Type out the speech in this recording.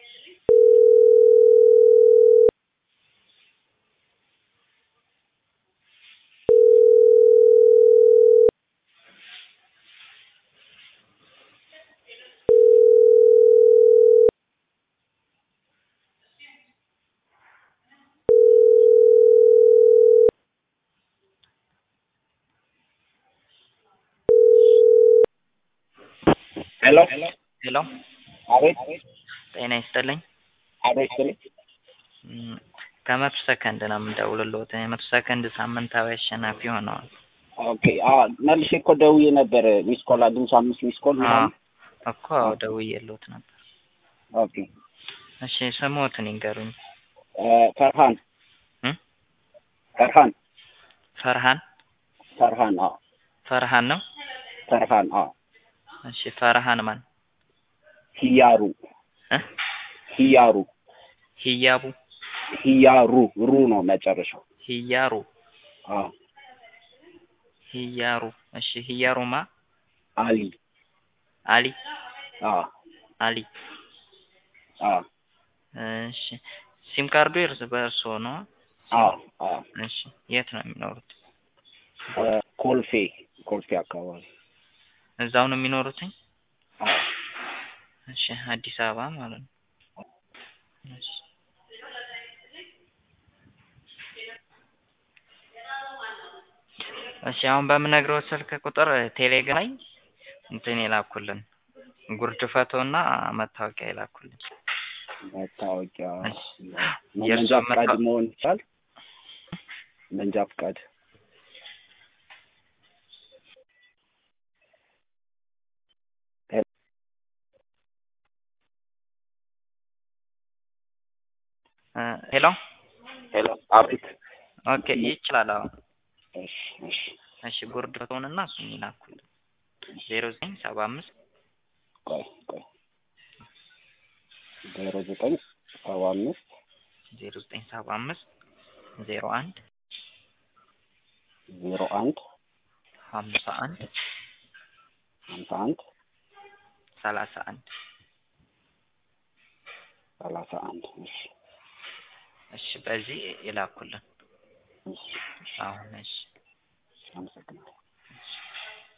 ሄሎ ሄሎ አቤት ጤና ይስጥልኝ። አቤት ስል እም፣ ከመቶ ሰከንድ ነው የምደውልልዎት። የመቶ ሰከንድ ሳምንታዊ አሸናፊ ሆነዋል። ኦኬ አ መልሼ እኮ ደውዬ ነበር ሚስ ኮል አግኝቼ አምስት ሚስ ኮል ምናምን እኮ ደውዬልዎት ነበር። ኦኬ እሺ ስምዎትን ይንገሩኝ። እ ፈርሃን እም? ፈርሃን ፈርሃን ፈርሃን አዎ ፈርሃን ነው? ፈርሃን አዎ እሺ ፈርሃን ማን? ሂያሩ እ ሂያሩ ሂያቡ ሂያሩ ሩ ነው መጨረሻው ሂያሩ አዎ ሂያሩ እሺ ሂያሩማ አሊ አሊ አዎ አሊ አዎ እሺ ሲም ካርዱ የእርስ በእርስዎ ነው? አዎ አዎ እሺ የት ነው የሚኖሩት? እ ኮልፌ ኮልፌ አካባቢ እዛው ነው የሚኖሩትኝ? አዎ እሺ አዲስ አበባ ማለት ነው። እሺ እሺ አሁን በምነግረው ስልክ ቁጥር ቴሌግራም ላይ እንትን የላኩልን ጉርድ ፎቶና መታወቂያ የላኩልን። መታወቂያ እሺ። መንጃ የእርሶ ፈቃድ መታ- መሆን ይቻል መንጃ ፈቃድ እ ሄሎ ሄሎ አቤት ኦኬ ይችላል። አዎ እሺ እሺ እሺ ጉርድ ፎቶንና እሱን ይላኩልን ዜሮ ዘጠኝ ሰባ አምስት ቆይ ቆይ ዜሮ ዘጠኝ ሰባ አምስት ዜሮ ዘጠኝ ሰባ አምስት ዜሮ አንድ ዜሮ አንድ ሀምሳ አንድ ሀምሳ አንድ ሰላሳ አንድ ሰላሳ አንድ እሺ እሺ በዚህ ይላኩልን እሺ እሺ አሁን እሺ አመሰግናለሁ